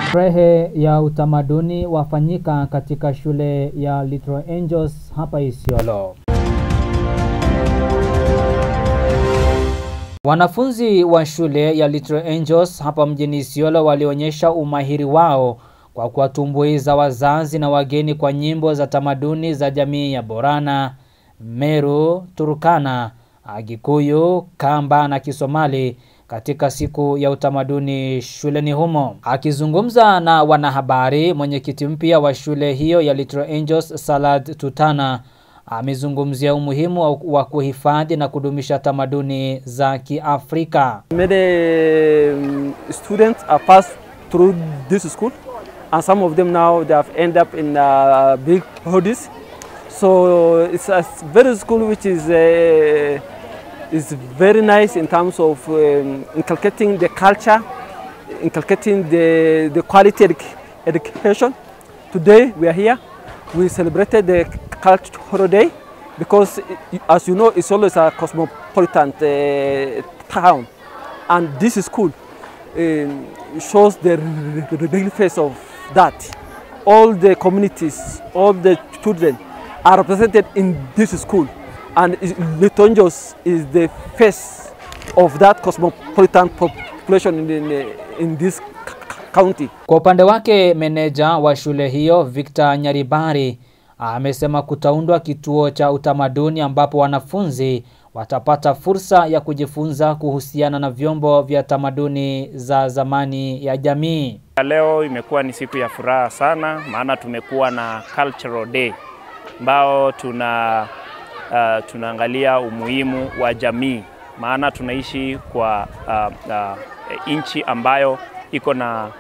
Sherehe ya utamaduni wafanyika katika shule ya Little Angels hapa Isiolo. Wanafunzi wa shule ya Little Angels hapa mjini Isiolo walionyesha umahiri wao kwa kuwatumbuiza wazazi na wageni kwa nyimbo za tamaduni za jamii ya Borana, Meru, Turkana, Agikuyu, Kamba na Kisomali katika siku ya utamaduni shuleni humo. Akizungumza na wanahabari, mwenyekiti mpya wa shule hiyo ya Little Angels Salad Tutana amezungumzia umuhimu wa- wa kuhifadhi na kudumisha tamaduni za Kiafrika. Many um, students are passed through this school, and some of them now they have ended up in uh, big hoodies. So it's a very school which is uh, is very nice in terms of um, inculcating the culture, inculcating the the quality educ- education. Today we are here. We celebrated the cultural day because, i- as you know, it's always a cosmopolitan uh, town, and this school um, shows the r- r- real face of that. All the communities, all the children are represented in this school, and is- Litonjos is the face of that cosmopolitan population in, in, in this c- c- county. Kwa upande wake, meneja wa shule hiyo Victor Nyaribari amesema kutaundwa kituo cha utamaduni ambapo wanafunzi watapata fursa ya kujifunza kuhusiana na vyombo vya tamaduni za zamani ya jamii. Leo imekuwa ni siku ya furaha sana, maana tumekuwa na cultural day ambao tuna uh, tunaangalia umuhimu wa jamii, maana tunaishi kwa uh, uh, nchi ambayo iko na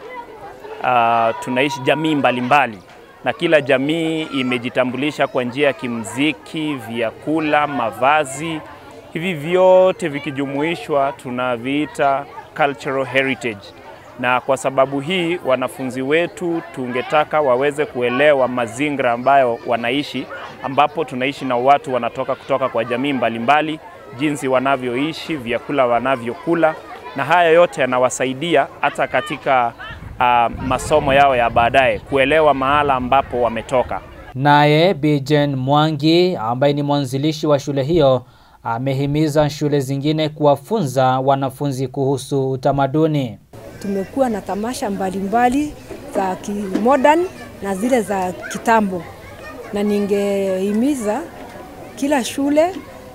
uh, tunaishi jamii mbalimbali mbali. Na kila jamii imejitambulisha kwa njia ya kimziki, vyakula, mavazi. Hivi vyote vikijumuishwa tunaviita cultural heritage na kwa sababu hii wanafunzi wetu tungetaka waweze kuelewa mazingira ambayo wanaishi, ambapo tunaishi na watu wanatoka kutoka kwa jamii mbalimbali mbali, jinsi wanavyoishi, vyakula wanavyokula, na haya yote yanawasaidia hata katika uh, masomo yao ya baadaye kuelewa mahala ambapo wametoka. Naye Bijen Mwangi ambaye ni mwanzilishi wa shule hiyo amehimiza shule zingine kuwafunza wanafunzi kuhusu utamaduni. tumekuwa na tamasha mbalimbali za kimodern na zile za kitambo, na ningehimiza kila shule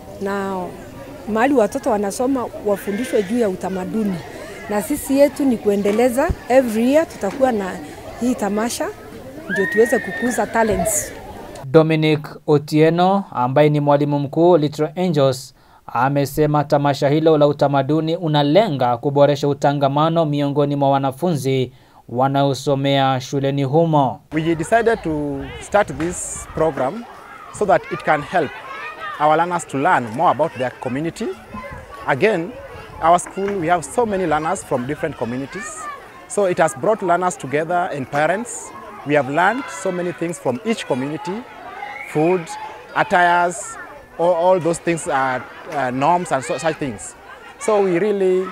na mahali watoto wanasoma wafundishwe juu ya utamaduni, na sisi yetu ni kuendeleza. Every year tutakuwa na hii tamasha ndio tuweze kukuza talents. Dominic Otieno ambaye ni mwalimu mkuu Little Angels amesema tamasha hilo la utamaduni unalenga kuboresha utangamano miongoni mwa wanafunzi wanaosomea shuleni humo. We decided to start this program so that it can help our learners to learn more about their community. Again, our school, we have so many learners from different communities. So it has brought learners together and parents. We have learned so many things from each community, food, attires, all, all those things are uh, norms and so, such things. So we really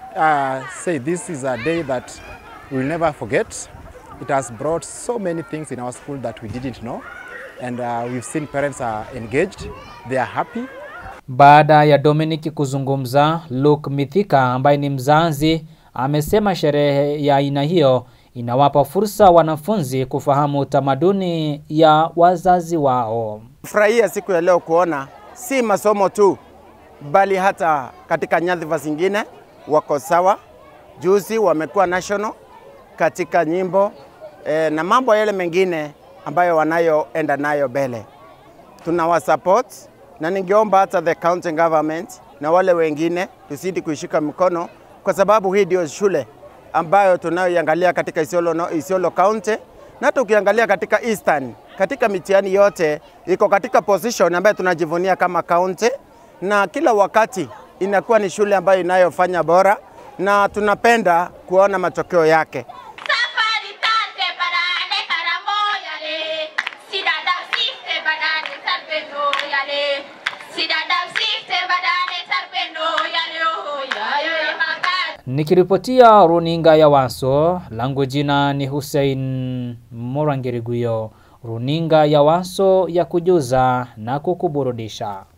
uh, say this is a day that we will never forget. It has brought so many things in our school that we didn't know. And uh, we've seen parents are engaged, they are happy. Baada ya Dominic kuzungumza, Luke Mithika ambaye ni mzazi amesema sherehe ya aina hiyo inawapa fursa wanafunzi kufahamu utamaduni ya wazazi wao. Furahia siku ya leo kuona si masomo tu, bali hata katika nyadhifa zingine wako sawa. Juzi wamekuwa national katika nyimbo e, na mambo yale mengine ambayo wanayoenda nayo mbele. Tunawasupport na ningeomba hata the county government na wale wengine tuzidi kuishika mkono, kwa sababu hii ndio shule ambayo tunayoiangalia katika Isiolo, no- Isiolo County na hata ukiangalia katika Eastern, katika mitihani yote iko katika position ambayo tunajivunia kama county, na kila wakati inakuwa ni shule ambayo inayofanya bora na tunapenda kuona matokeo yake. Safari tante barane karamoyale, sidada sifte badane tarpendo yale, sidada sifte badane tarpendo yale, oh yayo makati. Nikiripotia runinga ya Waso, langu jina ni Hussein Morangiriguyo, runinga ya Waso ya kujuza na kukuburudisha.